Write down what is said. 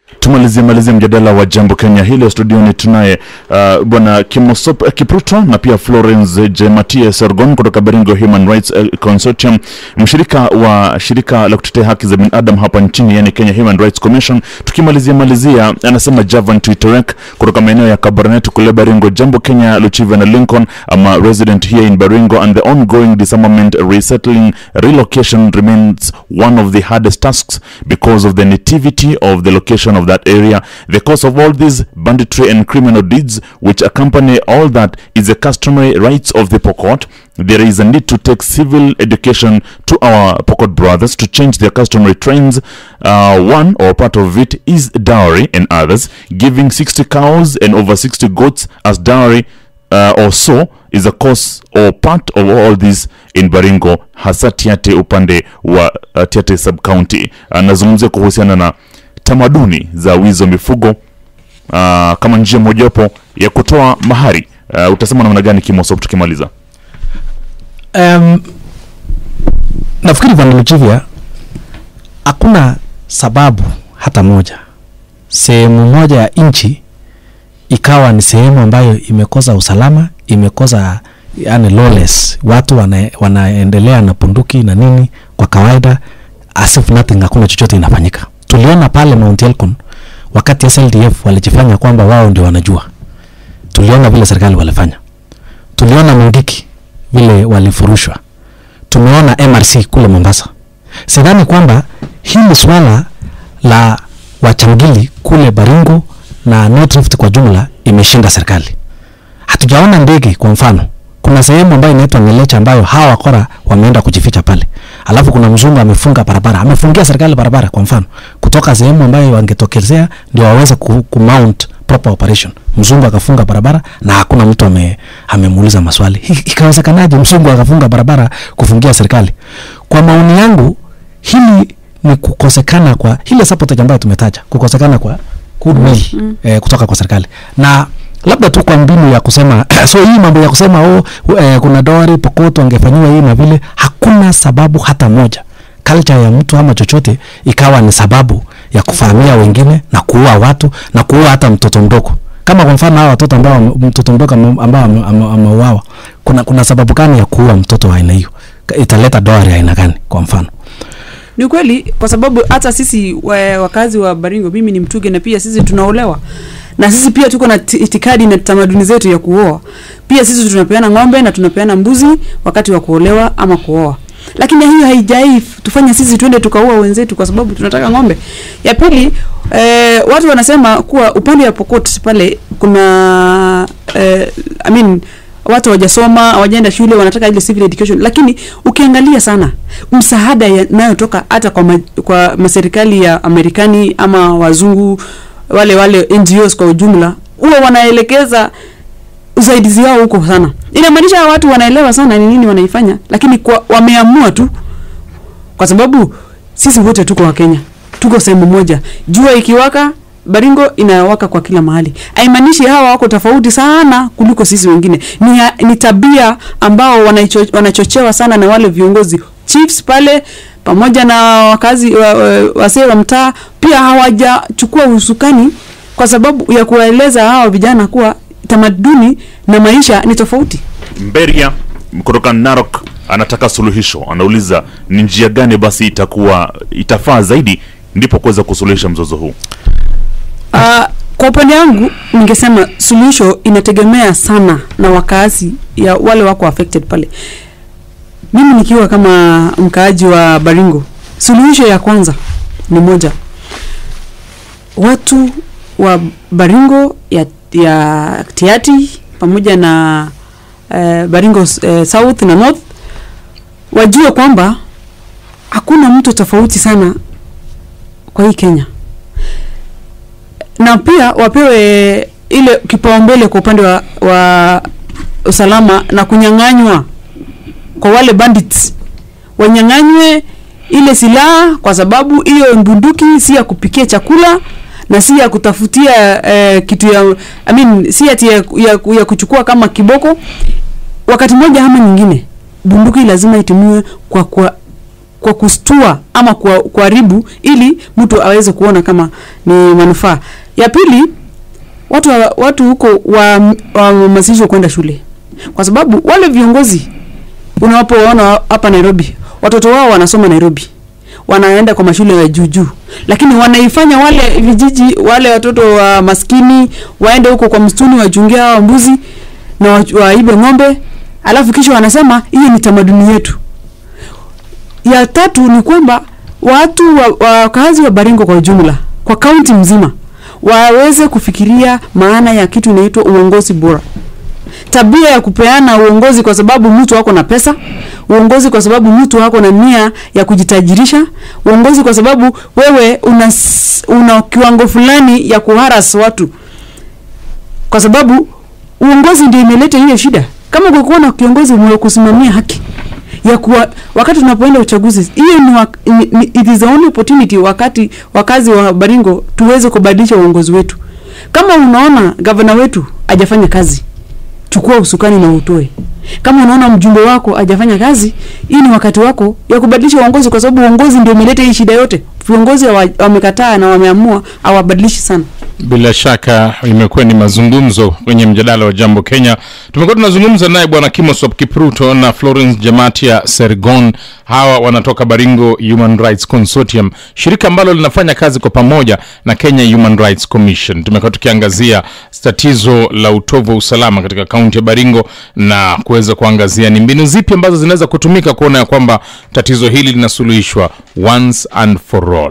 tumalizie malizie mjadala wa jambo kenya hili studioni tunaye uh, bwana kimosop uh, kipruto na pia florence jematie sergon kutoka baringo human rights uh, consortium mshirika wa shirika la kutetea haki za binadam hapa nchini yani kenya human rights commission tukimalizia malizia anasema javan twiterek kutoka maeneo ya kabarnet kule baringo jambo kenya luchiva na lincoln ama resident here in baringo and the ongoing disarmament resettling relocation remains one of the hardest tasks because of the nativity of the location of that area. The cause of all these banditry and criminal deeds which accompany all that is the customary rights of the Pokot. There is a need to take civil education to our Pokot brothers to change their customary trends. Uh, one or part of it is dowry and others. Giving 60 cows and over 60 goats as dowry uh, or so is a cause or part of all this in Baringo hasa Tiate upande wa uh, Tiate sub county. Anazungumzia kuhusiana na tamaduni za wizi wa mifugo uh, kama njia mojawapo ya kutoa mahari. Uh, utasema namna gani Kimosop tukimaliza? um, nafikiri bwana Luchivya, hakuna sababu hata moja sehemu moja ya nchi ikawa ni sehemu ambayo imekosa usalama, imekosa yani lawless, watu wana, wanaendelea na punduki na nini kwa kawaida as if nothing, hakuna chochote inafanyika. Tuliona pale Mount Elgon wakati SLDF walijifanya kwamba wao ndio wanajua, tuliona vile serikali walifanya, tuliona Mungiki vile walifurushwa, tumeona MRC kule Mombasa. Sidhani kwamba hili swala la wachangili kule Baringo na North Rift kwa jumla imeshinda serikali. Hatujaona ndege kwa mfano. Kuna sehemu ambayo inaitwa Ngelecha ambayo hawa wakora wameenda kujificha pale. Alafu kuna mzungu amefunga barabara, amefungia serikali barabara kwa mfano, kutoka sehemu ambayo wangetokezea ndio waweze ku, ku mount proper operation. Mzungu akafunga barabara na hakuna mtu ame, amemuuliza maswali. Hi- Ikawezekanaje mzungu akafunga barabara kufungia serikali? Kwa maoni yangu hili ni kukosekana kwa ile sabotage ambayo tumetaja, kukosekana kwa goodwill mm. eh, kutoka kwa serikali na labda tu kwa mbinu ya kusema so hii mambo ya kusema oh, eh, kuna dowry Pokot wangefanyiwa hii na vile, hakuna sababu hata moja culture ya mtu ama chochote ikawa ni sababu ya kufahamia wengine na kuua watu na kuua hata mtoto mdogo kama kwa mfano hawa watoto ambao mtoto mdogo ame- ambao ame- ame- ameuawa kuna, kuna sababu gani ya kuua mtoto wa aina hiyo italeta dowry aina gani kwa mfano ni kweli kwa sababu hata sisi wa, wakazi wa baringo mimi ni mtuge na pia sisi tunaolewa na sisi pia tuko na ti- itikadi na tamaduni zetu ya kuoa pia sisi tunapeana ng'ombe na tunapeana mbuzi wakati wa kuolewa ama kuoa lakini hiyo haijai tufanye sisi twende tukaua wenzetu kwa sababu tunataka ng'ombe ya pili eh, watu wanasema kuwa upande wa pokot pale kuna eh, I mean, watu hawajasoma hawajaenda shule wanataka ile civil education lakini ukiangalia sana msaada yanayotoka hata kwa, ma, kwa maserikali ya amerikani ama wazungu wale wale ngos kwa ujumla huwa wanaelekeza usaidizi wao huko sana inamaanisha hawa watu wanaelewa sana ni nini wanaifanya lakini kwa, wameamua tu kwa sababu sisi wote tuko wa Kenya, tuko sehemu moja. Jua ikiwaka Baringo inawaka kwa kila mahali. Haimaanishi hawa wako tofauti sana kuliko sisi wengine. Ni, ha- ni tabia ambao wanaicho, wanachochewa sana na wale viongozi chiefs pale pamoja na wakazi wa, wa, wasee wa mtaa pia hawajachukua usukani kwa sababu ya kuwaeleza hawa vijana kuwa tamaduni na maisha ni tofauti. Mberia kutoka Narok anataka suluhisho, anauliza ni njia gani basi itakuwa itafaa zaidi ndipo kuweza kusuluhisha mzozo huu. Uh, kwa upande wangu ningesema suluhisho inategemea sana na wakazi ya wale wako affected pale. Mimi nikiwa kama mkaaji wa Baringo, suluhisho ya kwanza ni moja, watu wa Baringo ya, ya Tiati pamoja na uh, Baringo uh, South na North wajue kwamba hakuna mtu tofauti sana kwa hii Kenya na pia wapewe ile kipaumbele kwa upande wa, wa usalama na kunyang'anywa kwa wale bandits wanyang'anywe ile silaha kwa sababu hiyo bunduki si ya kupikia chakula na si ya kutafutia eh, kitu ya I mean, si ati ya, ya, ya kuchukua kama kiboko wakati mmoja ama nyingine bunduki lazima itumiwe kwa kwa kwa kustua ama kwa- kuharibu ili mtu aweze kuona kama ni manufaa ya pili watu wa- watu huko wahamasishwe kwenda shule kwa sababu wale viongozi unapowaona hapa nairobi watoto wao wanasoma nairobi wanaenda kwa mashule ya juu juu lakini wanaifanya wale vijiji wale watoto wa maskini waende huko kwa msituni wachungie hawa mbuzi na wa- waibe ng'ombe alafu kisha wanasema hiyo ni tamaduni yetu ya tatu ni kwamba watu wa- wakazi wa baringo kwa ujumla kwa kaunti mzima waweze kufikiria maana ya kitu inaitwa uongozi bora tabia ya kupeana uongozi kwa sababu mtu wako na pesa uongozi kwa sababu mtu wako na nia ya kujitajirisha uongozi kwa sababu wewe una, s- una kiwango fulani ya kuharas watu kwa sababu uongozi ndio imeleta hiyo shida kama kukuwa na kiongozi mwenye kusimamia haki ya kuwa wakati tunapoenda uchaguzi hiyo ni, wak- ni, ni it is the only opportunity wakati wakazi wa Baringo tuweze kubadilisha uongozi wetu kama unaona gavana wetu hajafanya kazi chukua usukani na utoe kama unaona mjumbe wako hajafanya kazi hii ni wakati wako ya kubadilisha uongozi kwa sababu uongozi ndio umeleta hii shida yote viongozi hawa- wamekataa na wameamua hawabadilishi sana Bila shaka imekuwa ni mazungumzo kwenye mjadala wa Jambo Kenya. Tumekuwa tunazungumza naye Bwana Kimosop Kipruto na Florence Jamatia Sergon. Hawa wanatoka Baringo Human Rights Consortium, shirika ambalo linafanya kazi kwa pamoja na Kenya Human Rights Commission. Tumekuwa tukiangazia tatizo la utovu wa usalama katika kaunti ya Baringo na kuweza kuangazia ni mbinu zipi ambazo zinaweza kutumika kuona ya kwamba tatizo hili linasuluhishwa once and for all.